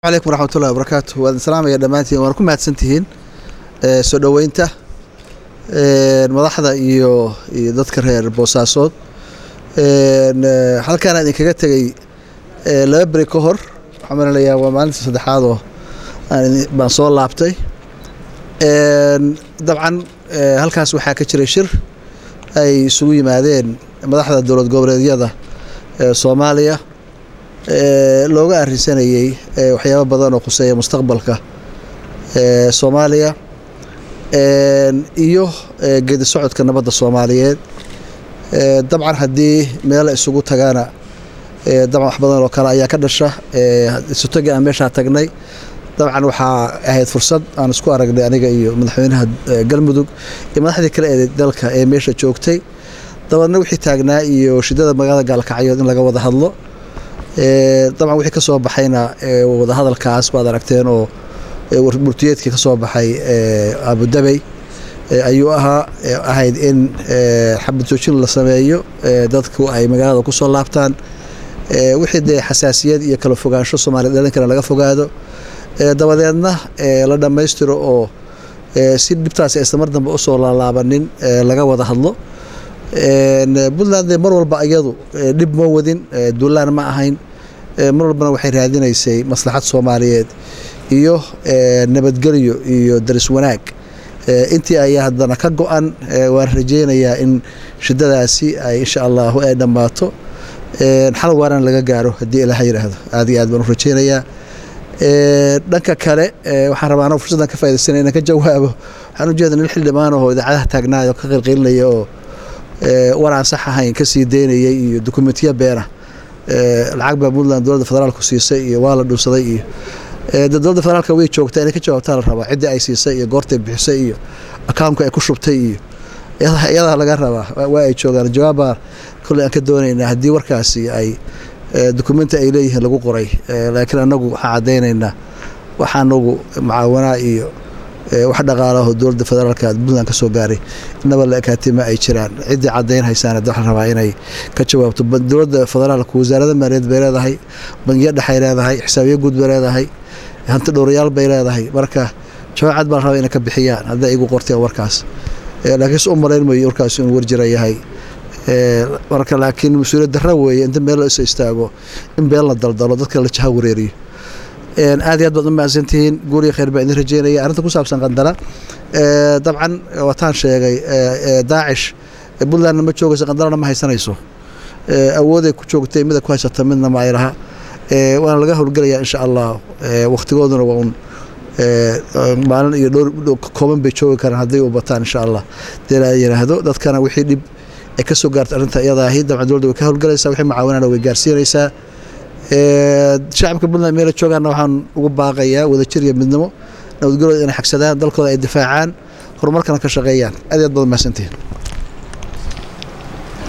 alaykum waraxmatullahi wabarakaatu waan salaamaya dhammaantiin waan ku mahadsantihiin soo dhoweynta madaxda iyo iyo dadka reer boosaasood halkaana idinkaga tegey laba beri ka hor waxaan malinayaa waa maalinta saddexaad oo baan soo laabtay dabcan halkaas waxaa ka jiray shir ay isugu yimaadeen madaxda dowlad goboleedyada soomaaliya looga arrinsanayey waxyaabo badan oo khuseeya mustaqbalka soomaaliya iyo geedi socodka nabadda soomaaliyeed dabcan haddii meela isugu tagaana dabcan wax badan oo kale ayaa ka dhasha isutagi aan meeshaa tagnay dabcan waxaa ahayd fursad aan isku aragnay aniga iyo madaxweynaha galmudug iyo madaxdii kale ee dalka ee meesha joogtay dabaedna wixii taagnaa iyo shidada magaalada gaalkacyood in laga wada hadlo dabcan wixii ka soo baxayna wadahadalkaas baad aragteen oo murtiyeedkii ka soo baxay abudabey ayuu ahaa ahayd in xabad joojin la sameeyo dadku ay magaalada kusoo laabtaan wixii dee xasaasiyad iyo kala fogaansho soomaliya dhalinkana laga fogaado dabadeedna la dhammaystiro oo si dhibtaasi aysan mar dambe usoo laalaabanin laga wada hadlo puntland mar walba iyadu dhib ma wadin duulaan ma ahayn mar walbana waxay raadinaysay maslaxad soomaaliyeed iyo nabadgelyo iyo daris wanaag intii ayaa haddana ka go-an waan rajeynayaa in shidadaasi ay insha allahu ay dhammaato xal waaran laga gaaro haddii ilaha yidhaahdo aad iyo aad baan u rajeynayaa dhanka kale waxaan rabaa anoo fursaddan ka faidaysanay inaan ka jawaabo waxaan ujeeda nin xildhibaan ahoo idaacadaha taagnaayoo ka qilqilinaya oo war aan sax ahayn ka sii daynayay iyo dokumentiya beena lacag baa puntland dowladda federaalku siisay iyo waa la dhunsaday iyo dowladda federaalka way joogtaa inay ka jawaabtaa la rabaa ciddii ay siisay iyo goortay bixisay iyo akaunka ay ku shubtay iyo iyadaa laga rabaa waa ay joogaan jawaabbaa kolley aan ka doonaynaa haddii warkaasi ay dokumenti ay leeyihiin lagu qoray laakiin anagu waxaan caddaynaynaa waxa anagu mucaawanaa iyo wax dhaqaalaho dowladda federaalka puntland ka soo gaaray inaba la ekaatima ay jiraan ciddii caddayn haysaan waxaa rabaa inay ka jawaabto dowladda federaalka wasaaradda maaliyaed bay leedahay bangiyo dhexay leedahay xisaabiyo guud bay leedahay hanti dhowrayaal bay leedahay marka jawaab cad baa la rabaa inay ka bixiyaan hadday igu qorteen warkaas laakiinse u malayn mayo warkaas inuu warjira yahay marka laakiin mas-uuliyad darra weeye inta meel la iso istaago in been la daldalo dadka la jaha wareeriyo aad iyo aad baad u mahadsantihiin guuriya khayr baa idin rajeynaya arrinta ku saabsan qandala dabcan wataan sheegay daacish puntlandna ma joogayso qandalana ma haysanayso awooday ku joogtay mida ku haysata midna ma ay laha waana laga howlgelayaa insha allah wakhtigooduna waa un maalin iyo dhowr kooban bay joogi karaan hadday u bataan insha allah dee la yidhaahdo dadkana wixii dhib ay ka soo gaarta arrinta iyadaahi dabcan dowladda way ka howlgalaysaa wixii mucaawanana way gaarsiinaysaa shacabka puntland meela joogaana waxaan ugu baaqayaa wadajir iyo midnimo nabadgelooda inay xagsadaan dalkooda ay difaacaan horumarkana ka shaqeeyaan aad aad baad mahadsantihiin